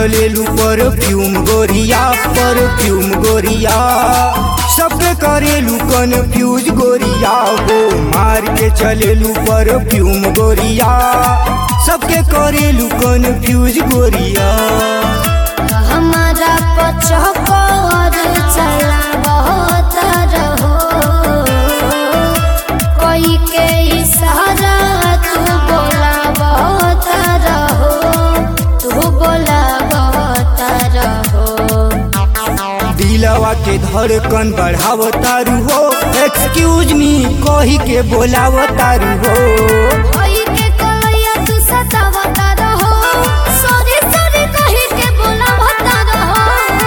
चलेलू परफ्यूम गोरिया परफ्यूम गोरिया सबके करेलू कन्फ्यूज गोरिया हो मार के चलेलू परफ्यूम गोरिया सबके करेलू कन्फ्यूज गोरिया हमारा पचकर चला बहुत रहो कोई के इशारा तू बोला बहुत रहो तू बोला बहुत रहो दिलवा के धड़कन बढ़ाव तारू हो एक्सक्यूज मी कही के बोलाव तारू हो कोई के कलैया तू सतावता रहो सॉरी सॉरी कही के बोलावता रहो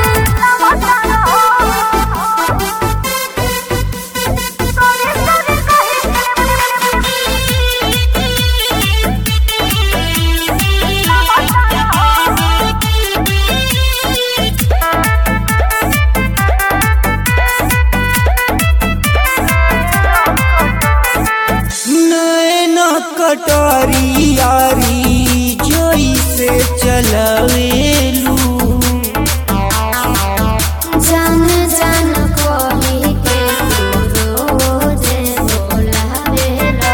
सॉरी सॉरी कही नैन कटारी यारी जोई से चलवेलू जान जान कोही के तू रोज बोलावेला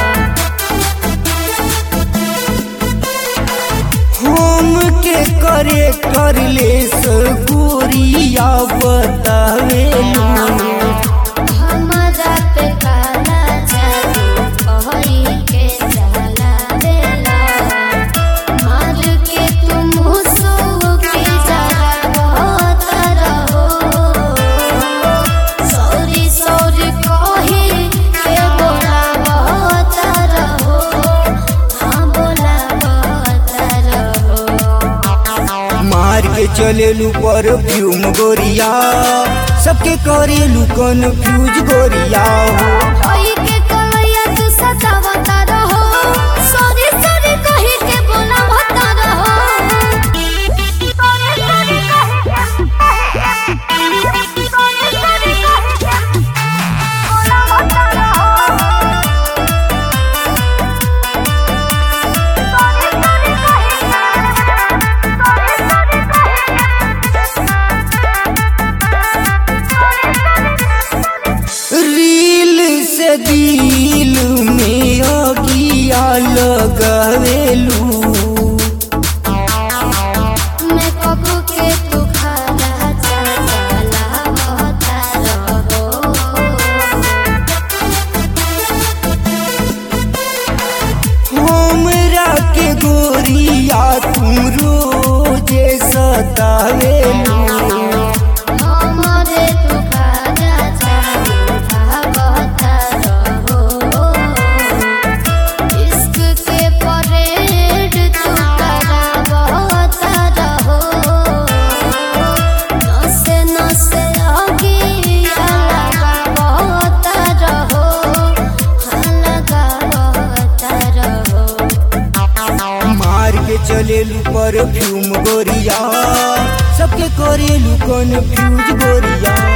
हम के करे कर ले सगोरिया बतावेलू हमारा पे काला जादू कोही के चलावेला मार के तुम हुसू के जरा बहुत रहो सॉरी सॉरी कोही के बोला बहुत रहो हाँ बोला बहुत रहो मार के चलेलू परफ्यूम गोरिया सबके करेलू कन्फ्यूज गोरिया हो कोई के कलैया तू सतावता रहो सॉरी सॉरी कही के बोलावता रहो सॉरी सॉरी कही के सॉरी सॉरी कही के बोलावता रहो सॉरी सॉरी कही रील से दिल में अगिया लगवेलू मैं कबू के तू खाला चला होता रहो हमरा के गोरिया तू रोजे सतावेलू हमारे तू खाला चला होता रहो इश्क के परेड तू करा होता रहो नसे नसे अगिया लगा होता रहो हाँ लगा होता रहो मार के चलेलू परफ्यूम गोरिया सबके करेलू कन्फ्यूज गोरिया